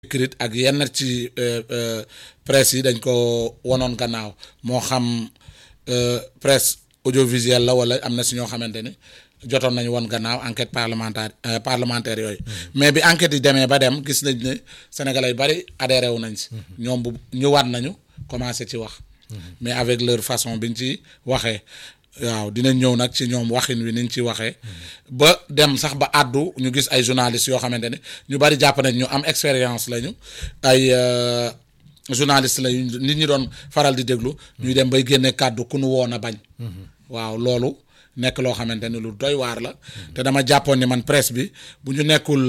écrite ak yenn ci presse yi dañ ko wonoon gannaaw moo xam presse audiovisuelle la wala am na si ñoo xamante ni jotoon nañu woon gannaaw enquête parlementaire parlementaire yooyu mais bi enquête yi demee ba dem gis nañ ne sénégalais yu bari adhéré wu nañ si ñoom bu ñëwaat nañu commencé ci wax mais avec leur façon biñ ci waxee waaw dinañ ñëw nag ci ñoom waxin wi niñ ci waxee ba dem sax ba àddu ñu gis ay journalistes yoo xamante ne ñu bari jàpp nañ ñu am expérience lañu ay journalistes lañu nit ñi doon faral di déglu ñuy dem bay génne kàddu ku nu woon a bañ waaw loolu nekk loo xamante ne lu doy waar la te dama jàppoon ni man presse bi bu ñu nekkul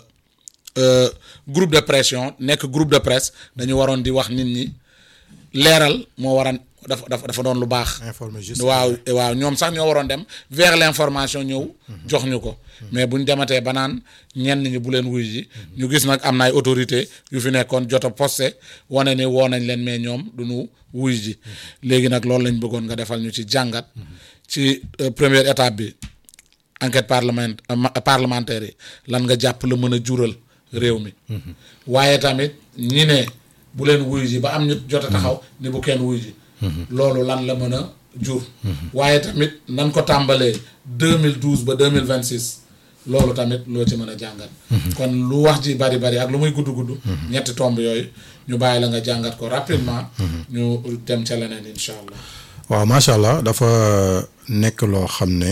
groupe de pression nekk groupe de presse dañu waroon di wax nit ñi leeral moo waran dafa dafa dafa doon lu baax. informer juste waaw waaw ñoom sax ñoo waroon dem vers l'information ñëw. jox ñu ko. mais bu ñu dematee ba naan ñenn ñi bu leen wuy ji. ñu gis nag am na ay autorité yu fi nekkoon jot a posté wane ni woo nañ leen mais ñoom du ñu wuy ji. léegi nag loolu lañ bëggoon nga defal ñu ci jàngat. ci première étape bi enquête parlement parlementaire yi lan nga jàpp la mën a jural réew mi. waaye tamit ñi ne bu leen wuy ji ba am ñu jot a taxaw ni bu kenn wuy ji. loolu lan la mën a jur. waaye tamit nan ko tàmbalee deux mille douze ba deux mille vingt six loolu tamit loo ci mën a jàngat. kon lu wax ji bari bari ak lu muy gudd gudd. ñetti tomb yooyu ñu bàyyi la nga jàngat ko rapidement. ñu dem ca leneen incha allah. waaw macha allah dafa nekk loo xam ne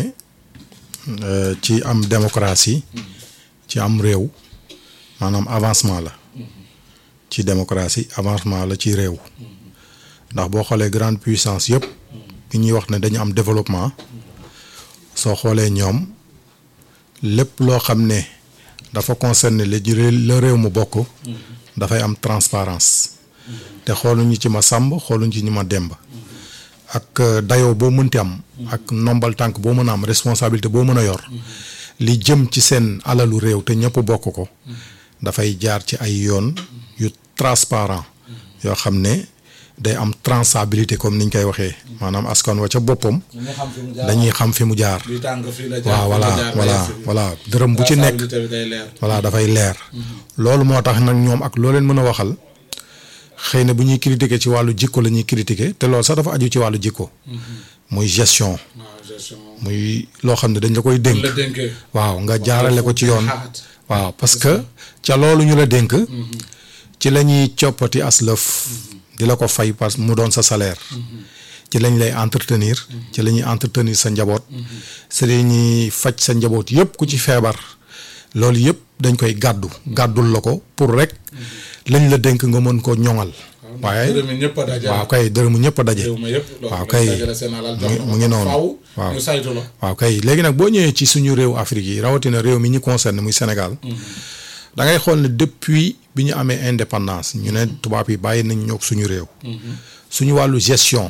ci am démocratie. ci am réew. maanaam avancement la. ci démocratie avancement la ci réew. ndax boo xoolee grande puissance yëpp bi ñuy wax ne dañu am développement soo xoolee ñoom lépp loo xam ne dafa concerner li la réew mu bokk dafay am transparence te xooluñu ci ma sàmb xooluñu ci ñu ma demb ak dayoo boo mënti am ak nombal tànk boo mën a am responsabilité boo mën a yor li jëm ci seen alalu réew te ñëpp bokk ko dafay jaar ci ay yoon yu transparent yoo xam ne day am traçabilité comme niñ koy waxee maanaam askan wa ca boppam dañuy xam fi mu jaar waaw voilà voilà voilà dërëm bu ci nekk voilà dafay leer loolu moo tax nag ñoom ak loo leen mën a waxal xëy na bu ñuy critiquer ci wàllu jikko la ñuy critiquer te loolu sax dafa aju ci wàllu jikko muy gestion muy loo xam ne dañ la koy dénk waaw nga jaarale ko ci yoon waaw parce que ca loolu ñu la dénk ci la ñuy coppati as lëf di la ko fay parce que mu doon sa salaire ci lañ lay entretenir ci la ñuy entretenir sa njaboot ci la ñuy faj sa njaboot yëpp ku ci feebar loolu yëpp dañ koy gàddu gàddul la ko pour rek lañ la dénk nga mën ko ñoŋal waaye waaw kay dërëmu ñëpp a daje waaw kay mu ngi noonu waaw waaw kay léegi nag boo ñëwee ci suñu réew Afrique yi rawatina réew mi ñu concerne muy Sénégal da ngay xool ne depuis bi ñu amee indépendance ñu ne tubaab yi bàyyi nañ ñoog suñu réew suñu wàllu gestion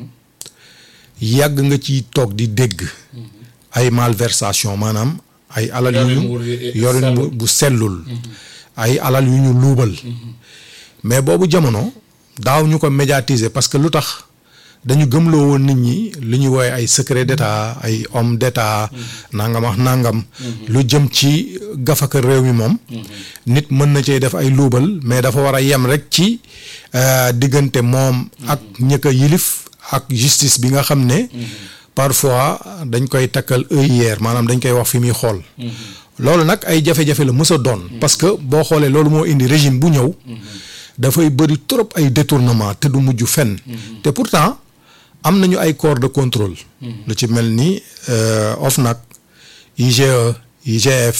yàgg nga ci toog di dégg ay malversation maanaam ay alal yu ñu yorin bu sellul ay alal yu ñu luubal mais boobu jamono daaw ñu ko médiatiser parce que lu tax dañu gëmloo woon nit ñi lu ñuy woowee ay secret d'état ay homme d'état nangam wax nangam lu jëm ci gafaka réew mi moom nit mën na cee def ay luubal mais dafa war a yem rek ci diggante moom ak ñëkk a yilif ak justice bi nga xam ne parfois dañ koy takkal œillère maanaam dañ koy wax fi muy xool loolu nag ay jafe-jafe la mës a doon parce que boo xoolee loolu moo indi régime bu ñëw dafay bëri trop ay détournement te du mujj fenn te pourtant am nañu ay corps de contrôle lu ci mel ni OFNAC IGE IGF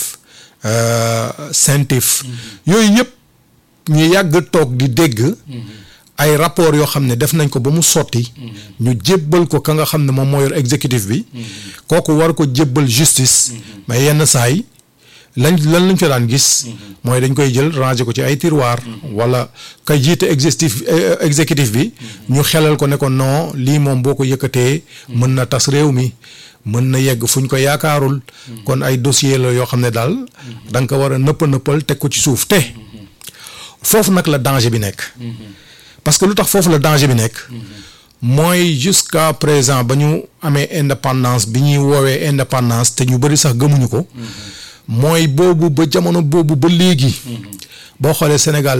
CENTIF yooyu yëpp ñu yàgg toog di dégg ay rapport yoo xam ne def nañ ko ba mu sotti ñu jébbal ko ka nga xam ne moom moo yor exécutif bi kooku war ko jébbal justice mais yenn saay lañ lan lañ fa daan gis mooy dañ koy jël ranger ko ci ay tiroir wala ka jiite exécutif exécutif bi ñu xelal ko ne ko non lii moom boo ko yëkkatee mën na tas réew mi mën na yegg fu ñu ko yaakaarul kon ay dossier la yoo xam ne daal da nga ko war a nëppa nëppal teg ko ci suuf te foofu nag la danger bi nekk parce que lu tax foofu la danger bi nekk mooy jusqu'à présent ba ñu amee indépendance bi ñuy woowee indépendance te ñu bëri sax gëmuñu ko mooy boobu ba jamono boobu ba léegi boo xoolee Sénégal